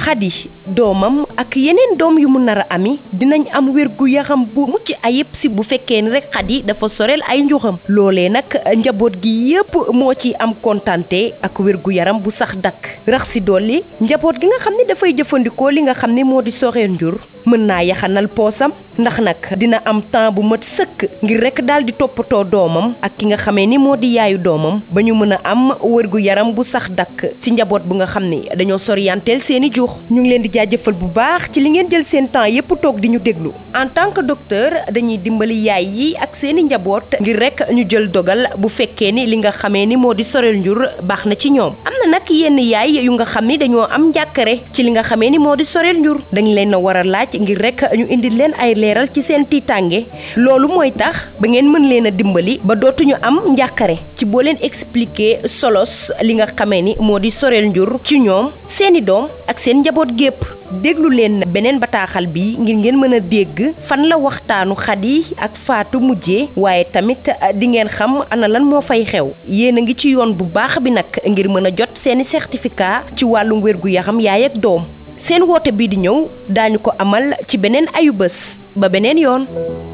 xadi doomam ak yeneen doom yu mu nar a ami dinañ am wér gu yaram bu mucc ayib si bu fekkee ni rek xadi dafa soreel ay njuxam loolee nag njaboot gi yépp moo ci am kontante ak wér gu yaram bu sax dakk rax si dolli njaboot gi nga xam ne dafay jëfandikoo li nga xam ne moo di soreel njur mën naa yaxanal poosam ndax nag dina am temps bu mat sëkk ngir rek daal di toppatoo doomam ak ki nga xamee ni moo di yaayu doomam ba ñu mën a am wërgu yaram bu sax dakk ci njaboot bu nga xam ne dañoo sorianteel seeni juux ñu ngi leen di jaajëfal bu baax ci li ngeen jël seen temps yépp toog di ñu déglu en tant que docteur dañuy dimbali yaay yi ak seeni njaboot ngir rek ñu jël dogal bu fekkee ni li nga xamee ni moo di soreel njur baax na ci ñoom am na nag yenn yaay yu nga xam ni dañoo am njàkkare ci li nga xamee ni moo di soreel njur dañ leen a war a laaj ngir rek ñu indi leen ay leeral ci seen tiitange loolu mooy tax ba ngeen mën leen a dimbali ba dootuñu am njàkkare ci boo leen expliquer solos li nga xamee ni moo di soreel njur ci ñoom seeni doom ak seen njaboot gépp déglu leen beneen bataaxal bi ngir ngeen mën a dégg fan la waxtaanu xadi ak faatu mujjee waaye tamit di ngeen xam ana lan moo fay xew yéen a ngi ci yoon bu baax bi nag ngir mën a jot seeni certificat ci wàllum wér gu yaram yaay ak doom seen woote bii di ñëw daañu ko amal ci beneen ayu bés ba beneen yoon